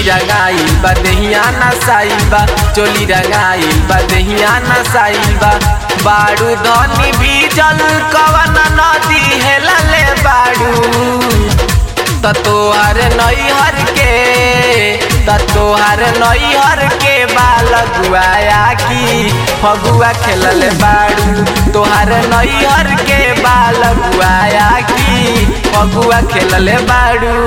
रंगाइल बा देहिया नसाइल बा चोली रंगाइल बा देहिया नसाइल बा बाड़ू धनी भीजल कवन नदी हेलले बाड़ू त तोहर नैहर के त तोहर नैहर के बाल गुआया की फगुआ खेलल बाड़ू तोहर नैहर के बाल गुआया की फगुआ खेलल बाड़ू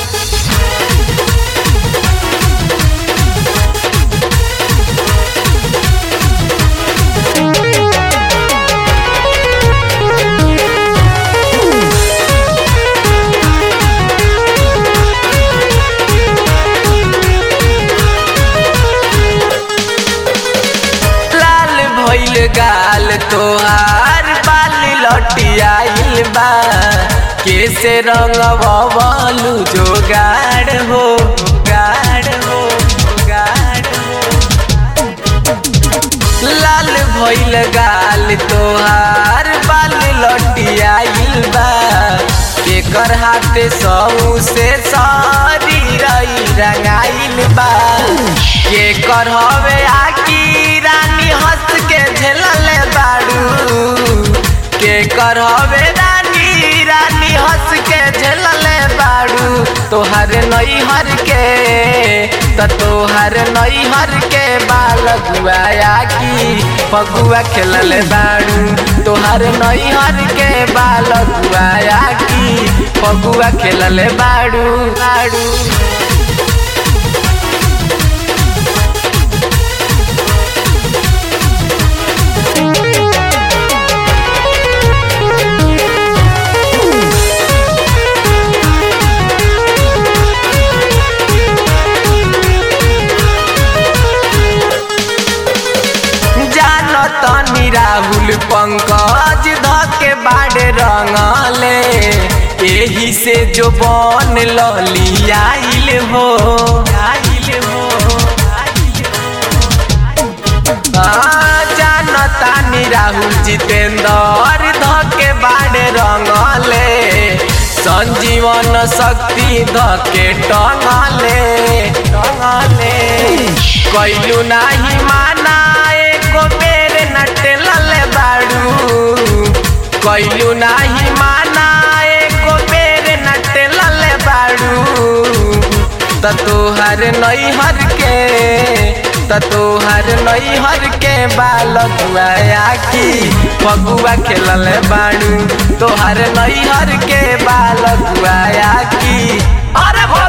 लाल भइल गाल तोहार बाल लटियाइल बा कैसे रंगवलू जोगाड़ हो गाड़ हो गाड़ हो लाल भइल गाल तोहार बाल लटियाइल बा एकर हाथे सऊ से सारी रई रंगाइल बा केकर हवे आकी रानी हंस के झेलले बाड़ू केकर हवे रानी रानी हंस के झेलले बाड़ू तोहर नैहर के त तोहर नैहर के बाल गुआया की फगुआ खेलले बाड़ू तोहर नैहर के बाल गुआया की फगुआ खेलले बाड़ू बाड़ू जानो तनी राहुल पंकज धके बाड़े रंगले एही से जो बन लली आइल हो आइल हो हाँ, जानो तानी राहुल जितेंद्र धके बाड़े रंगले संजीवन शक्ति धके टंगले टंगले कैलू नाही माना एको बेर नटलल बाड़ू कैलू नाही माना एको बेर नटलल बाड़ू त तोहर नैहर के त तोहर नैहर के बाल गुआया की फगुआ खेलल बाड़ू तोहर नैहर के बाल गुआया की अरे